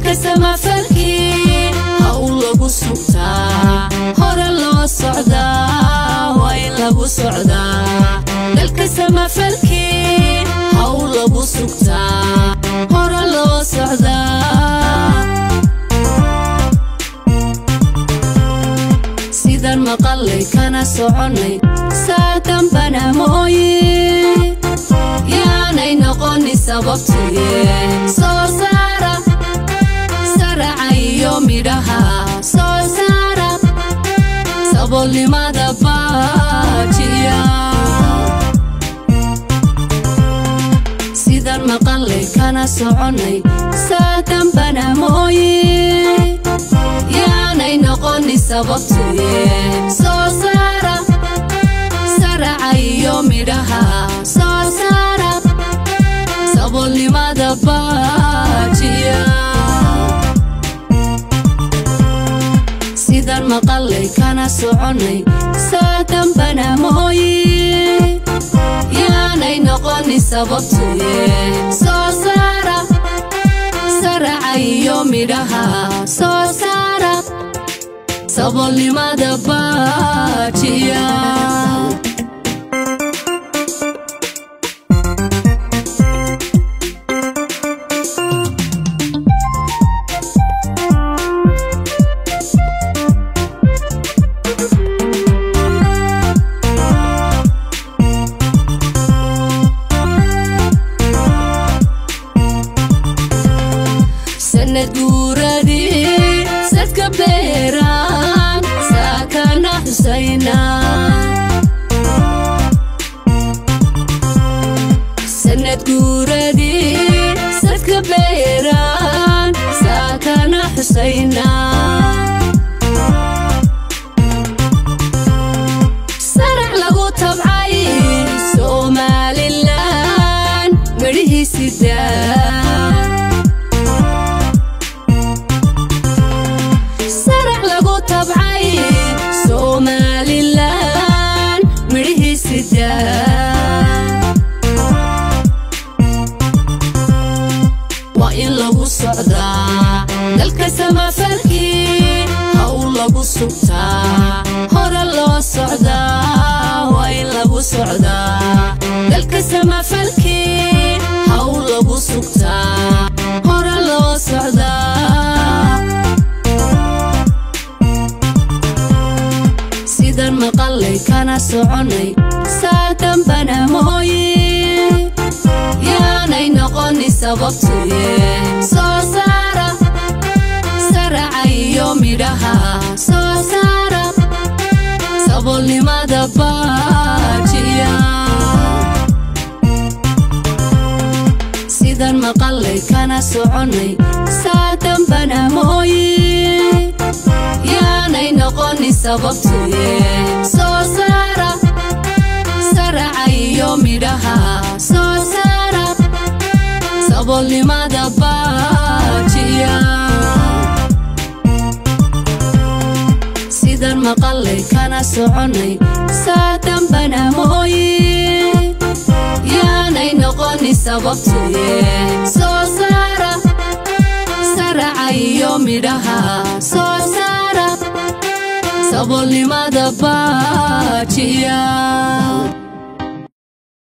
dalka samafalkii hawl lagu sugtaa hore loo socdaa waa in lagu socdaa dalka samafalkii hawl lagu sugtaa hore loo socdaa sidan maqallay kana soconnay saa dambana mooye yaanay noqoni sababtuye soo saara saraca iyo midhaha soo saara saboolnimada baajiya sidan maqallay kana soconnay saa dambana mooye yaanay noqoni sababtuye soo saara saraca iyo midhaha soo saara saboolnimada baajiya sidan maqallay kana soconnay saa dambana mooye yaanay noqoni sababtuye soo saara saraca iyo midhaha soo saara saboolnimada baajiya sanad guuradii sadka beeraan saakana xusayna sanad guuradii sadka beeraan saakana xusayna sarac lagu tabcay somalilan midhihiisidaa sarac lagu tabcay somalilan midhihiisidaa waa in lagu socdaa dalka samafalkii hawl lagu sugtaa hore loo socdaa waa in lagu socdaa dalka samafalkii hawl lagu sugtaa hore loo socdaa sidan maqallay kana soconnay saa dambana mooye yaanay noqoni sababtuye soo saara saraca iyo midhaha soo saara saboolnimada baajiya sidan maqallay kana soconnay saa dambana mooye yaanay noqoni sababtuye soo saara saraca iyo midhaha soo saara saboolnimada baajiya sidan maqallay kana soconnay saa dambana mooye yaanay noqoni sababtuye soo saara saraca iyo midhaha soo saara saboolnimada baajiya